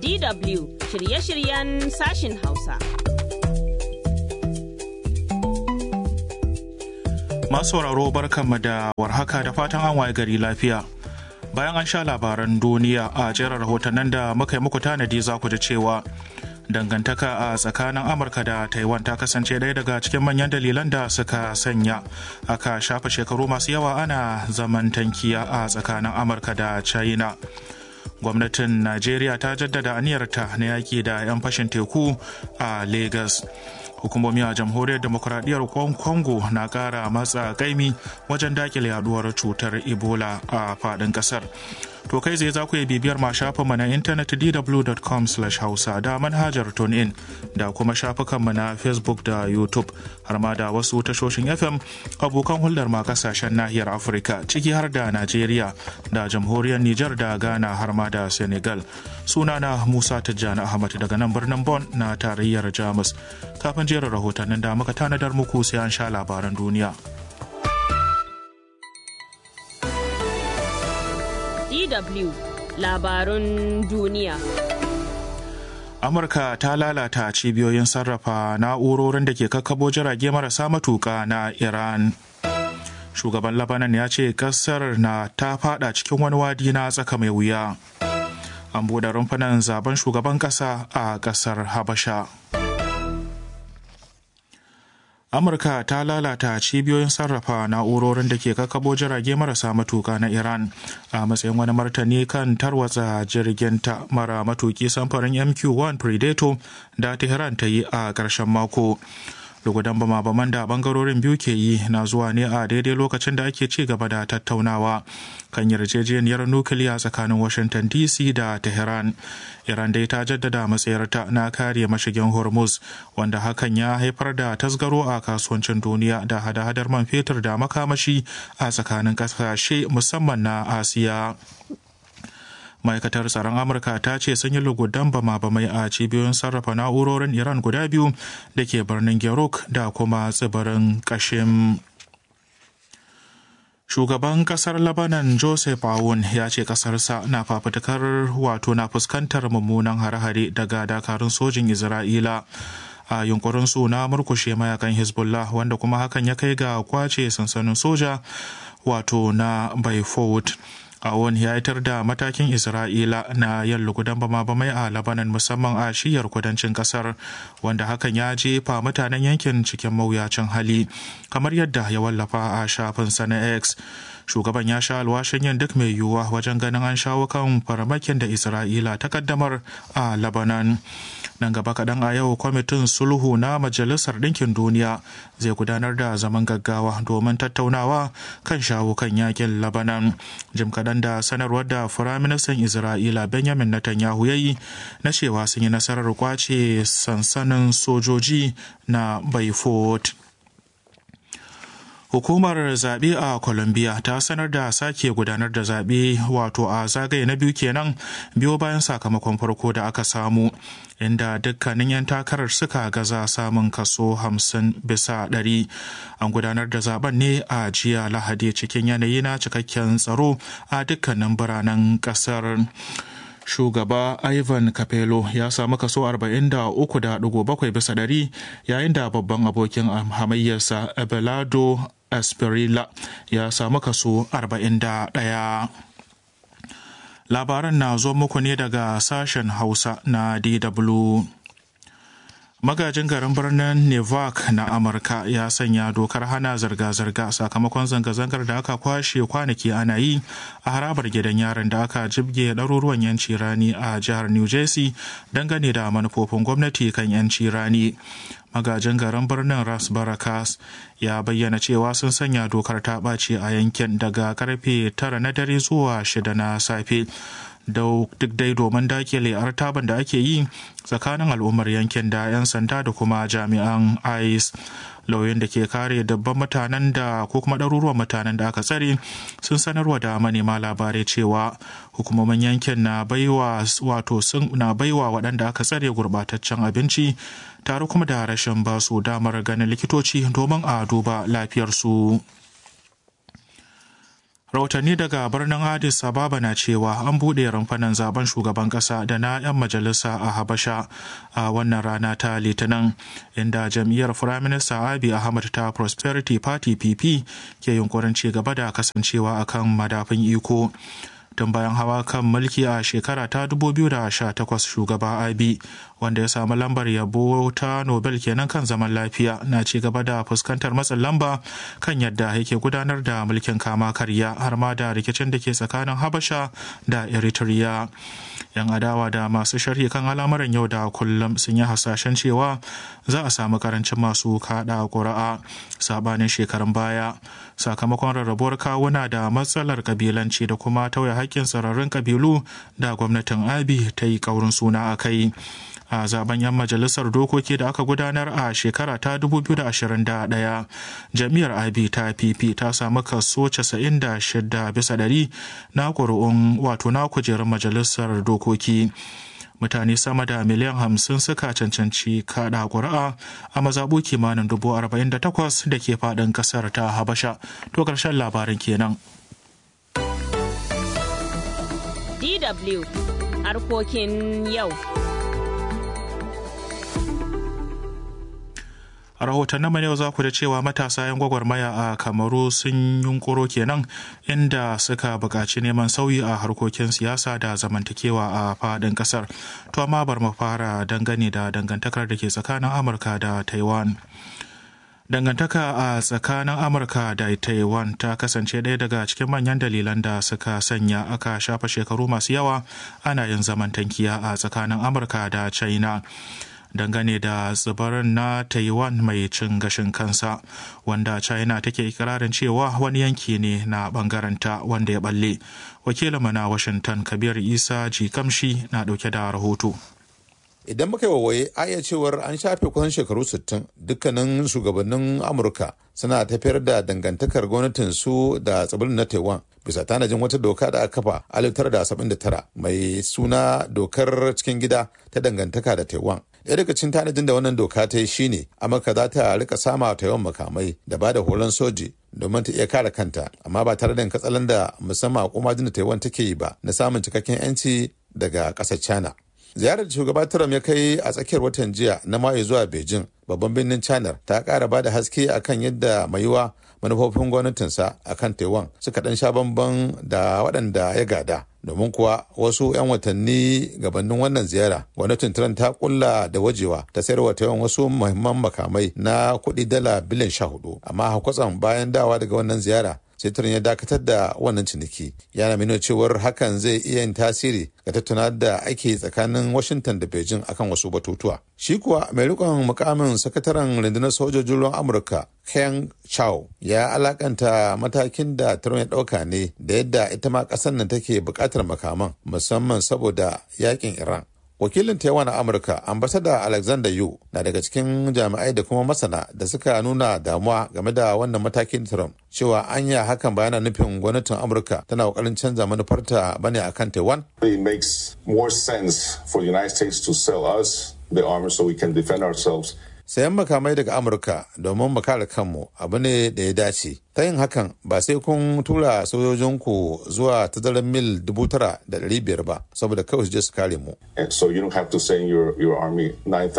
DW shirye-shiryen sashin Hausa. Masu sauraro barkanmu da warhaka da fatan an waye gari lafiya. Bayan an sha labaran duniya a jerin rahotannin da muka yi muku tanadi za ku ji cewa dangantaka a tsakanin Amurka da Taiwan ta kasance ɗaya daga cikin manyan dalilan da suka sanya aka shafa shekaru masu yawa ana zaman tankiya a tsakanin Amurka da China. gwamnatin najeriya ta jaddada aniyarta na yaƙi da 'yan fashin teku a lagos hukumomi a jamhuriyar demokuraɗiyyar congo na ƙara matsa kaimi wajen dakile yaduwar cutar ebola a faɗin ƙasar to kai zai za ku yi bibiyar ma shafinmu na intanet dw.com hausa da manhajar tunein da kuma shafukanmu na facebook da youtube har ma da wasu tashoshin fm abokan hulɗar ma kasashen nahiyar afirka ciki har da najeriya da jamhuriyar niger da ghana har ma da senegal sunana musa tijjani ahmad daga nan birnin bon na tarayyar jamus kafin jerin rahotannin da muka tanadar muku sai an sha labaran duniya DW labarun duniya. Amurka ta lalata cibiyoyin sarrafa na'urorin da ke kakkabo jirage marasa matuka na Iran. Shugaban Labanan ya ce kasar na ta fada cikin wani wadi na tsaka mai wuya. An buɗe rumfunan zaben shugaban ƙasa a ƙasar Habasha. amurka ta lalata cibiyoyin sarrafa na'urorin da ke kakabo jirage marasa matuka na iran a matsayin wani martani kan tarwatsa jirgin ta mara matuki samfarin mq1 predator da tehran ta yi a ƙarshen mako lugudan bama-baman da bangarorin biyu ke yi na zuwa ne a daidai lokacin da ake ci gaba da tattaunawa kan yarjejeniyar nukiliya tsakanin washington dc da tehran iran dai ta jaddada matsayarta na kare mashigin hormuz wanda hakan ya haifar da tasgaro a kasuwancin duniya da hada-hadar man fetur da makamashi a tsakanin kasashe musamman na asiya ma'aikatar tsaron amurka ta ce sun yi lugudan bama-bamai a cibiyoyin sarrafa na'urorin iran guda biyu da ke birnin gerok da kuma tsibirin kashim shugaban kasar labanan joseph aoun ya ce kasarsa na fafutukar wato na fuskantar mummunan hare-hare daga dakarun sojin isra'ila a yunkurinsu na murkushe mayakan hezbollah wanda kuma hakan ya kai ga kwace sansanin soja wato na baifot awon ya yitar da matakin isra'ila na yin lugudan bama-bamai a labanan musamman a shiyar kudancin kasar wanda hakan ya jefa mutanen yankin cikin mawuyacin hali kamar yadda ya wallafa a shafinsa na x shugaban ya sha alwashin yin duk mai yiwuwa wajen ganin an shawo kan farmakin da isra'ila ta kaddamar a labanan nan gaba kaɗan a yau kwamitin sulhu na majalisar ɗinkin duniya zai gudanar da zaman gaggawa domin tattaunawa kan shawo kan yakin labanan jim kaɗan da sanarwar da firaministan isra'ila benjamin netanyahu ya yi na cewa sun yi nasarar kwace sansanin sojoji na baifot Hukumar zaɓe a Colombia ta sanar da sake gudanar da zaɓe wato a zagaye na biyu kenan biyo bayan sakamakon farko da aka samu inda dukkanin 'yan takarar suka gaza samun kaso 50 bisa ɗari. An gudanar da zaben ne a jiya Lahadi cikin yanayi na cikakken tsaro a dukkanin biranen ƙasar. shugaba Ivan Capello ya samu kaso 43.7 bisa ɗari yayin da babban abokin hamayyarsa Abelardo Asperilla ya samu kaso 41. Labaran na zo muku ne daga sashen Hausa na DW. magajin garin birnin nevak na amurka ya sanya dokar hana zirga-zirga sakamakon zanga-zangar da aka kwashe kwanaki ana yi a harabar gidan yaron da aka jibge ɗaruruwan yanci rani a jihar new jersey dangane da manufofin gwamnati kan yanci rani magajin garin birnin ras barakas ya bayyana cewa sun sanya dokar ta ɓaci a yankin daga karfe tara na dare zuwa shida na safe duk dai domin dakile artaban da ake yi tsakanin al'ummar yankin da 'yan sanda da kuma jami'an ice lauyoyin da ke kare dabban mutanen da ko kuma ɗaruruwan mutanen da aka tsare sun sanarwa da manema labarai cewa hukumomin yankin na baiwa wato sun na baiwa waɗanda aka tsare gurbataccen abinci tare kuma da rashin basu damar ganin likitoci domin a duba lafiyarsu. rahotanni daga birnin addis ababa na cewa an buɗe rumfanan zaben shugaban ƙasa da na 'yan majalisa a habasha a wannan rana ta litinin inda jam'iyyar firaminista abi ahmad ta prosperity party pp ke yunkurin ci gaba da kasancewa akan madafin iko tun bayan hawa kan mulki a shekara ta 2018 shugaba abi wanda ya samu lambar yabo ta nobel kenan kan zaman lafiya na ci gaba da fuskantar matsin lamba kan yadda yake gudanar da mulkin kama karya har ma da rikicin da ke tsakanin habasha da eritrea yan adawa da masu sharhi kan al'amuran yau da kullum sun yi hasashen cewa za a samu karancin masu kada ƙuri'a sabanin shekarun baya sakamakon rarrabuwar kawuna da matsalar kabilanci da kuma tauye haƙƙin sararin kabilu da gwamnatin abi ta yi ƙaurin suna a kai a zaben 'yan majalisar dokoki da aka gudanar a shekara ta 2021 jami'ar abi ta pp ta samu kaso 96 bisa ɗari na ƙuri'un wato na kujerun majalisar dokoki mutane sama da miliyan hamsin suka cancanci kaɗa ƙuri'a a mazaɓu kimanin dubu arba'in da takwas da ke faɗin ƙasar ta habasha to ƙarshen labarin kenan DW harkokin yau. a rahotannin mu yau za ku da cewa matasa 'yan gwagwarmaya a kamaru sun yunkuro kenan inda suka buƙaci neman sauyi a harkokin siyasa da zamantakewa a faɗin ƙasar to amma bar mu fara dangane da dangantakar da ke tsakanin amurka da taiwan dangantaka a tsakanin amurka da taiwan ta kasance ɗaya daga cikin manyan dalilan da suka sanya aka shafa shekaru masu yawa ana yin zamantakiya a tsakanin amurka da china dangane da tsibirin na taiwan mai cin gashin kansa wanda china take ikirarin cewa wani yanki ne na bangaranta wanda ya balle wakilinmu na washington kabir isa jikamshi na dauke da rahoto idan muka yi wawaye a iya cewar an shafe kusan shekaru 60 dukkanin shugabannin amurka suna tafiyar da dangantakar gwamnatin su da tsibirin na taiwan bisa tanajin wata doka da aka kafa 1979 mai suna dokar cikin gida ta dangantaka da taiwan ɗaya daga cikin tanajin da wannan doka ta yi shine amurka za ta rika sama taiwan makamai da ba da horon soji domin ta iya kare kanta amma ba tare da katsalan da musamman a kuma da taiwan take yi ba na samun cikakken yanci daga ƙasar china ziyarar da shugaba Trump ya kai a tsakiyar watan jiya na mayu zuwa Beijing babban birnin China ta ƙara ba da haske akan yadda mai yiwa manufofin gwamnatinsa akan Taiwan suka ɗan sha bamban da waɗanda ya gada. Domin kuwa wasu 'yan watanni gabanin wannan ziyara, gwamnatin Trump ta kulla da wajewa ta sayar wa Taiwan wasu muhimman makamai na kuɗi dala biliyan sha hudu. Amma hakwatsam bayan dawa daga wannan ziyara, sai turin ya dakatar da wannan ciniki yana nuna cewar hakan zai iya yin tasiri ga tattauna da ake tsakanin washington da beijing akan wasu batutuwa shi kuwa mai rikon mukamin sakataren rundunar sojojin ruwan amurka ken chow ya alakanta matakin da trump ya dauka ne da yadda ita ma kasar nan take bukatar makaman musamman saboda yakin iran wakilin taiwan a amurka ambasada alexander yu na daga cikin jami'ai da kuma masana da suka nuna damuwa game da wannan matakin trump cewa anya hakan ba yana nufin gwamnatin amurka tana kokarin canza manufarta bane akan taiwan it makes more sense for the united states to sell us the armor so we can defend ourselves sayan makamai daga amurka domin mu kare kanmu abu ne da ya dace ta yin hakan ba sai kun tura sojojinku zuwa tazarar mil dubu tara da ɗari biyar ba saboda kawai su je su kare mu and so you don't have to send your, your army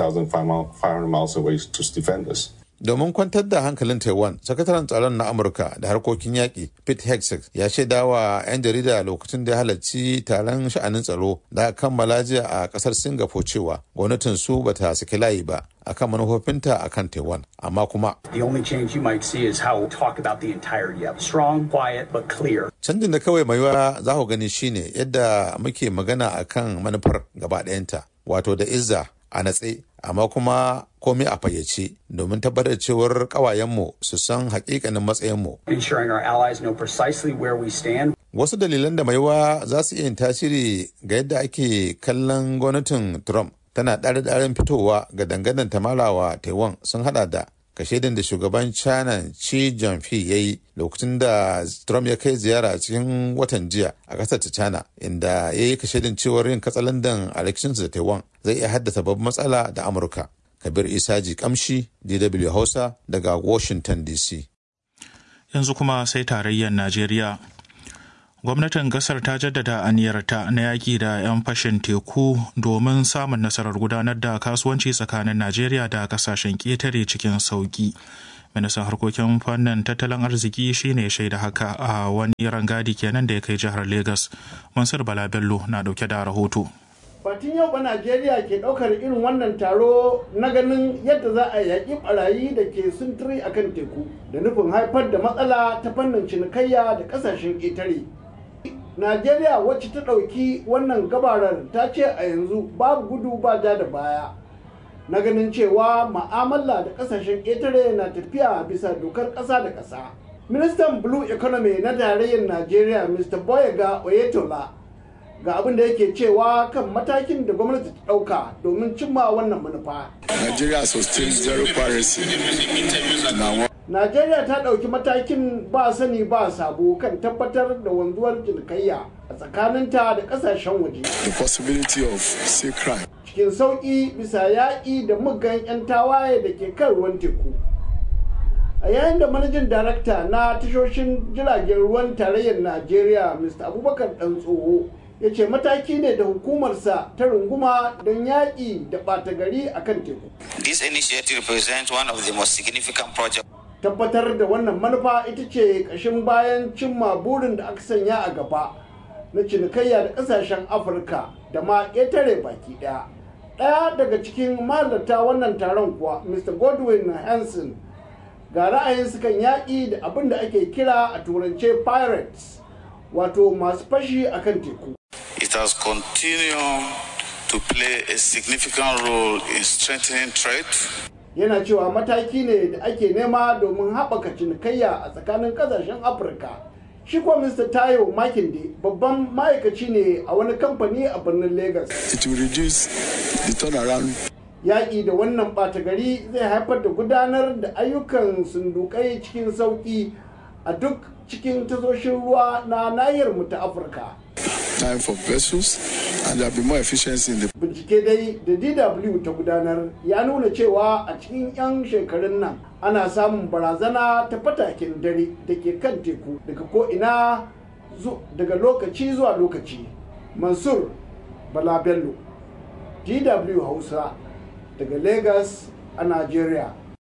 9500 miles away to defend us domin kwantar da hankalin taiwan sakataren tsaron na amurka da harkokin yaƙi pete hegseth ya shaida wa 'yan jarida lokacin da ya halarci taron sha'anin tsaro da aka kammala jiya a ƙasar singapore cewa gwamnatin su bata saki layi ba akan manufofinta akan taiwan amma kuma The only change you might see is how we talk about the entirety of it. Strong, quiet, but clear. canjin da kawai mai yiwuwa za ku gani shine yadda muke magana akan manufar gaba ɗayanta wato da izza a natse amma kuma komai a fayyace domin tabbatar cewar ƙawayenmu su san hakikanin matsayinmu Ensuring our allies know precisely where we stand. wasu dalilan da maiwa za su iya yin tasiri ga yadda ake kallon gwamnatin trump tana ɗare-ɗaren fitowa ga dangadan tamalawa taiwan sun hada da kashedin da shugaban china xi jinping ya yi lokacin da trump ya kai ziyara cikin watan jiya a ƙasar ta china inda ya yi kashedin cewar yin katsalandan a rikicinsu da taiwan zai iya haddasa babban matsala da amurka kabir isaji kamshi dw hausa daga washington dc yanzu kuma sai tarayyar najeriya gwamnatin kasar ta jaddada aniyarta na yaƙi da 'yan fashin teku domin samun nasarar gudanar da kasuwanci tsakanin najeriya da kasashen ƙetare cikin sauƙi ministan harkokin fannin tattalin arziki shine shaida haka a wani rangadi kenan da ya kai jihar lagos mansur bala bello na dauke da rahoto Fatin yau ba Najeriya ke ɗaukar irin wannan taro na ganin yadda za a yaƙi ɓarayi da ke sintiri a kan teku da nufin haifar da matsala ta fannin cinikayya da ƙasashen ƙetare. Najeriya wacce ta ɗauki wannan gabarar ta ce a yanzu babu gudu ba ja da baya. Na ganin cewa ma'amala da ƙasashen ƙetare na tafiya bisa dokar ƙasa da ƙasa. Ministan Blue Economy na tarayyar Najeriya Mr. Boyega Oyetola ga abin da yake cewa kan matakin da gwamnati ta ɗauka domin cimma wannan manufa. Nigeria sustained zero piracy. Najeriya ta ɗauki matakin ba sani ba sabo kan tabbatar da wanzuwar cinikayya a tsakaninta da ƙasashen waje. The possibility of sea crime. Cikin sauƙi bisa yaƙi da muggan 'yan tawaye da ke kan ruwan teku. a yayin da manajin darakta na tashoshin jiragen ruwan tarayyar najeriya mr abubakar dan tsoho ya ce mataki ne da hukumarsa ta runguma don yaƙi da ɓata gari a kan teku. This initiative represents one of the most significant projects. Tabbatar da wannan manufa ita ce ƙashin bayan cimma burin da aka sanya a gaba na cinikayya da ƙasashen Afirka da ma ƙetare baki ɗaya. Ɗaya daga cikin mahalarta wannan taron kuwa Mr. Godwin Hansen ga ra'ayin kan yaƙi da abin da ake kira a turance pirates wato masu fashi akan teku. It has continued to play a significant role in strengthening trade. Yana cewa mataki ne da ake nema domin haɓaka cinikayya a tsakanin ƙasashen Afirka. Shi kuwa Mr. Tayo Makinde babban ma'aikaci ne a wani kamfani a birnin Lagos. It will reduce the turnaround yaƙi da wannan ɓata gari zai haifar da gudanar da ayyukan sundukai cikin sauƙi a duk cikin tasoshin ruwa na nahiyar mu ta afirka time for vessels and there will be more efficiency in the bincike dai da dw ta gudanar ya nuna cewa a cikin 'yan shekarun nan ana samun barazana ta fatakin dare da ke kan teku daga ko'ina daga lokaci zuwa lokaci mansur bala bello dw hausa daga Lagos a Najeriya.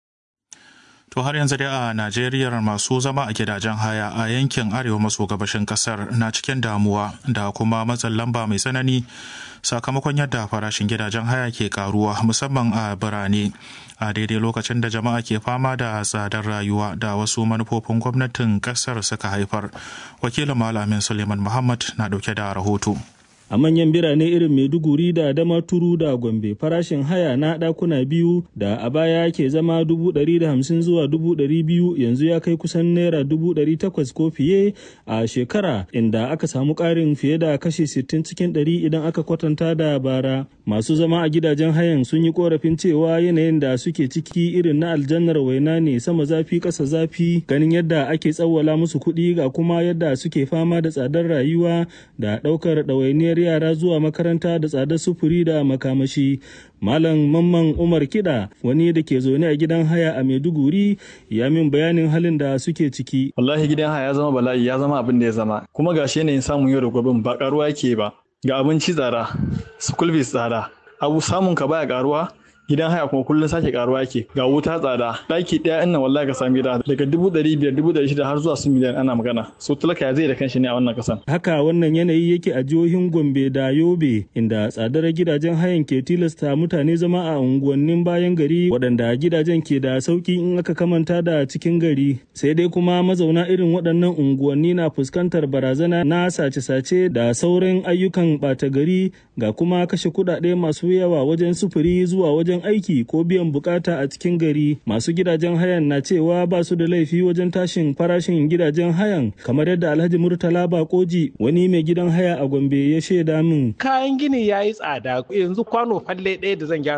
To har yanzu dai a Najeriya masu zama a gidajen haya a yankin arewa maso gabashin kasar na cikin damuwa da kuma matsin lamba mai tsanani sakamakon yadda farashin gidajen haya ke karuwa musamman a birane a daidai lokacin da jama'a ke fama da tsadar rayuwa da wasu manufofin gwamnatin kasar suka haifar. Wakilin Malamin Suleiman Muhammad na dauke da rahoto. a manyan birane irin maiduguri da damaturu da gombe farashin haya na ɗakuna biyu da a baya ke zama dubu ɗari da hamsin zuwa dubu ɗari biyu yanzu ya kai kusan naira dubu ɗari takwas ko fiye a shekara inda aka samu ƙarin fiye da kashi sittin cikin ɗari idan aka kwatanta da bara masu zama a gidajen hayan sun yi korafin cewa yanayin da suke ciki irin na aljannar waina ne sama zafi ƙasa zafi ganin yadda ake tsawwala musu kuɗi ga kuma yadda suke fama da tsadar rayuwa da ɗaukar ɗawainiyar yara zuwa makaranta da tsadar sufuri da makamashi malam mamman umar kiɗa wani da ke zaune a gidan haya a maiduguri ya min bayanin halin da suke ciki wallahi gidan haya ya zama bala'i ya zama abin da ya zama kuma gashi yanayin samun yau da gobe ba karuwa ke ba ga abinci tsada school fees tsada abu samun ka baya karuwa gidan haya kuma kullum sake karuwa yake ga wuta tsada ɗaki ɗaya innan wallahi ka sami gida daga dubu ɗari biyar dubu ɗari shida har zuwa su miliyan ana magana so talaka ya zai da kanshi ne a wannan kasan. haka wannan yanayi yake a jihohin gombe da yobe inda tsadar gidajen hayan ke tilasta mutane zama a unguwannin bayan gari waɗanda gidajen ke da sauki in aka kamanta da cikin gari sai dai kuma mazauna irin waɗannan unguwanni na fuskantar barazana na sace-sace da sauran ayyukan ɓata gari ga kuma kashe kuɗaɗe masu yawa wajen sufuri zuwa wajen wajen aiki ko biyan bukata a cikin gari masu gidajen hayan na cewa ba su da laifi wajen tashin farashin gidajen hayan kamar yadda alhaji murtala bakoji wani mai gidan haya a gombe ya shaida min kayan gini ya yi tsada yanzu kwano falle ɗaya da zan gyara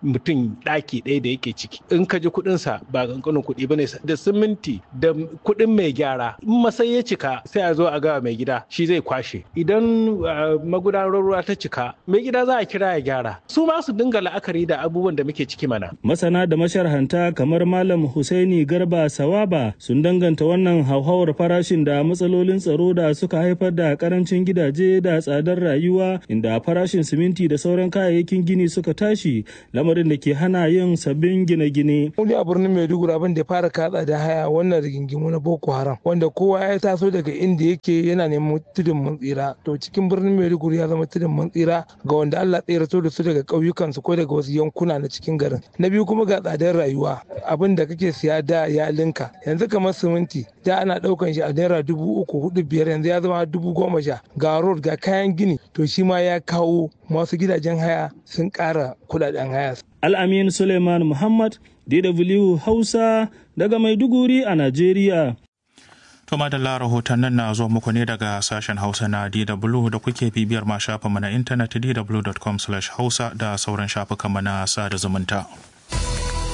mutum ɗaki ɗaya da yake ciki in ka ji kuɗinsa ba ƙanƙanin kuɗi ba ne da siminti da kuɗin mai gyara in masai ya cika sai a zo a gawa mai gida shi zai kwashe idan magudanar ruwa ta cika mai gida za a kira ya gyara su ma su dinga la'akari da abubuwan da muke ciki mana masana da masharhanta kamar malam husaini garba sawaba sun danganta wannan hauhawar farashin da matsalolin tsaro da suka haifar da karancin gidaje da tsadar rayuwa inda farashin siminti da sauran kayayyakin gini suka tashi lamarin da ke hana yin sabbin gine-gine. Wani a birnin Maiduguri abin da ya fara katsa da haya wannan rigingimu na Boko Haram wanda kowa ya taso daga inda yake yana neman tudun mun tsira to cikin birnin Maiduguri ya zama tudun mun tsira ga wanda Allah tsirato da su daga ƙauyukan su ko daga wasu yankuna na cikin garin. Na biyu kuma ga tsadar rayuwa abin da kake siya da ya linka yanzu kamar siminti da ana ɗaukan shi a naira dubu uku hudu biyar yanzu ya zama dubu goma sha ga road ga kayan gini to shi ma ya kawo masu gidajen haya sun ƙara kudaden haya. Al'amin Suleiman Muhammad, DW Hausa daga Maiduguri a Najeriya. To madalla rahoton nan na zo muku ne daga sashen Hausa na DW da kuke bibiyar ma shafinmu na intanet dw.com/hausa da sauran shafukanmu na sada zumunta.